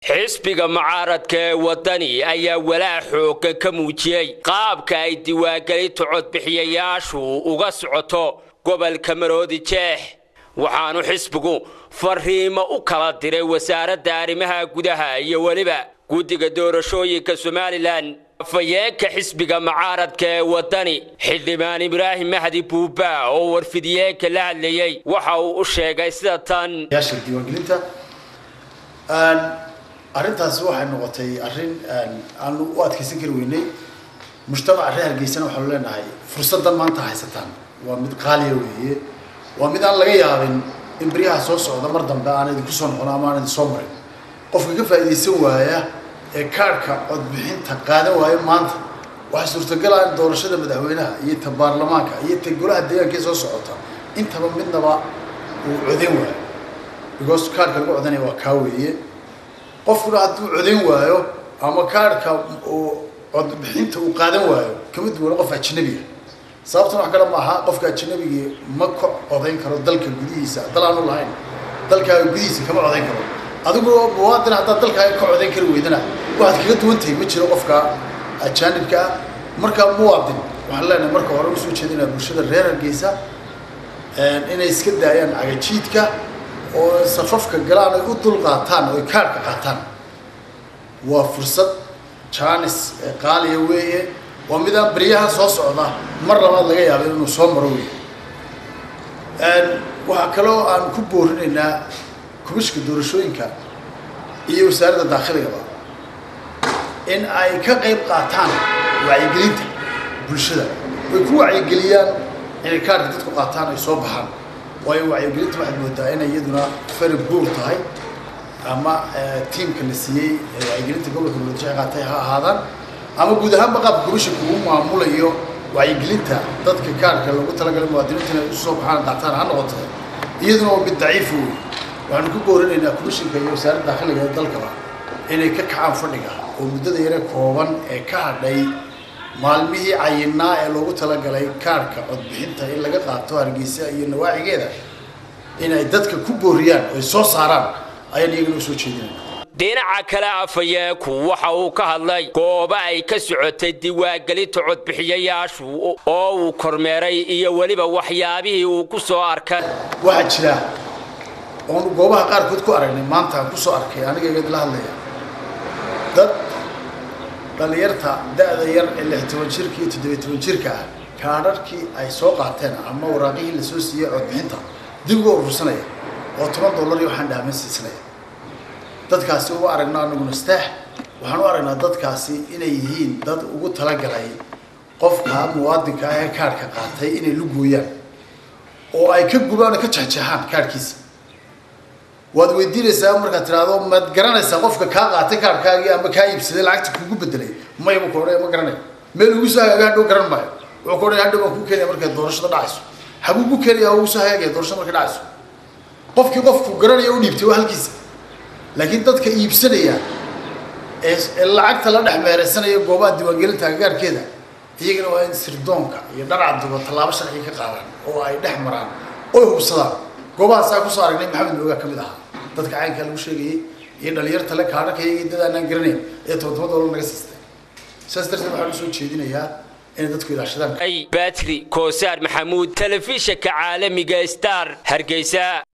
xisbiga mucaaradka ee waddani ayaa walaac xooggan ka muujiyey qaabka ay diiwaangelinta codbixiyayaashu uga socoto gobolka maroodi jeex waxaanu xisbigu fariimo u kala diray wasaaradda arrimaha gudaha iyo weliba guddiga doorashooyinka somalilan afayeenka xisbiga mucaaradka ee waddani xildhibaan ibraahim mahdi buuba oo warfidiyeenka la hadlayey waxa uu u sheegay sida tan diiwaangelinta arrintaasi waxay noqotay arrin aanu u adkaysan kari weynay mujtamaca reer hargeysana waxaanu leenahay fursaddan maanta haysataan waa mid qaaliya weeye waa mid aan laga yaabin in beryaha soo socda mar dambe aan idinku soo noqono ama aan idin soo marin qofka ka faa'iidaysan waaya ee kaadhka codbixinta qaadan waaya maanta waxaa suurtagal ah in doorashada madaxweynaha iyo ta baarlamaanka iyo ta golaha deegaankee soo socota intaba midnaba uu codayn waayo because kaadhka lagu codanaya waa kaa weeye qofkuna hadduu codayn waayo ama kaadhka uu codbixinta uu qaadan waayo kama duwana qof ajnabiga sababtuna wax kale ma aha qofka ajnabigii ma ka codayn karo dalka gudihiisa dal aanu lahayn dalkaaga gudihiisa kama codayn karo adigu muwaadin haddaad dalkaaga ka codayn kari weydana waxaad kaga duwan tahay ma jiro qofka ajaanibka ah marka muwaadin waxaan leenahay marka hore usoo jeedinaa bulshada reer hargeysa inay iska daayaan cagajiidka oo safafka galaan ay u dul qaataan oo ay kaadhka qaataan waa fursad jaanis qaaliya weeye waa midaan beryaha soo socda mar labaad laga yaaba inuu soo maro weeye waxaa kaloo aan ku boorinaynaa kumishka doorashooyinka iyo wasaaradda daakhiligaba in ay ka qayb qaataan wacyigelinta bulshada way ku wacyigeliyaan inay kaadhka dadku qaataan ay soo baxaan waayo wacyigelinta waxaad moodaa inay iyaduna fari buur tahay ama tiamka la siiyey wacyigelinta gobolka muradjeex qaatay ha ahaadaan ama guud ahaanba qaabka komishanka uu maamulayo wacyigelinta dadka kaadhka lagu talagalay muwaadiniinta inay usoo baxaan qaataan ha noqoto iyaduna waa mid daciifa wey waxaanu ku boorinaynaa komishanka iyo wasaaradda dakhiliga ee dalkaba inay ka kacaan fadhiga oo muddada yare kooban ee ka hadhay maalmihii cayinaa ee loogu talagalay kaadhka codbixinta in laga qaato hargeysa iyo nawaacigeeda inay dadka ku booriyaan oo ay soo saaraan ayaan iyagana usoo jeedinayna dhinaca kale afayeenku waxa uu ka hadlay goobo ay ka socotay diiwaangelinta codbixiyayaashu oo uu kormeeray iyo weliba waxyaabihii uu ku soo arkay waxaa jira oonu goobaha qaarkood ku aragnay maanta aan kusoo arkay aniga igad la hadlaya dad dhalinyarta da-da yar ee lix toban jirka iyo toddobiy toban jirka ah kaadharhkii ay soo qaateen ama waraaqihii lasoo siiyey codbixinta dib uga urursanaya oo toban dollar iyo waxaan dhaaman siisanaya dadkaasi uma aragno anaguna staax waxaan u aragnaa dadkaasi inay yihiin dad ugu talagalay qofka muwaadinka ah ee kaadhka qaatay inay lugooyaan oo ay ka gubaan oo ka jexjeexaan kaadhkiisa waad weydiinaysaa markaad tiraahdo maad garanaysaa qofka kaa qaatay kaadhkaagii ama kaa iibsaday lacagta kugu bedelay mayba ku odhanaya ma garanayo meel ugu soo hagaaga hadhow garan maayo wuxuu ku odhanaya hadhow waan kuu keenaya markay doorashada dhacayso habuu ku keenaya ugu soo hagaagaya doorashada markay dhacayso qofkii qofku garanaya u dhiibtay waa halkiisa laakiin dadka iibsanaya ee lacagta la dhex meeraysanaya goobaha diiwaangelinta agagaarkeeda iyagana waa in sirdoonka iyo dharcadduba tallaabo sharciga ka qaadaan oo ay dhex maraan oy hubsadaan goobahaasaa kusoo aragnay maxamed moogaa ka mid ahaa dadka caynkaa lagu sheegayey iyo dhalinyarta le kaadhaka iyagii dad aanaan garanayn ee toban toban dollar naga siistay saas darteed waxaan usoo jeedinayaa inay dadku ilaashadaan batri koosaar maxamuud telefishanka caalamiga star hargeysa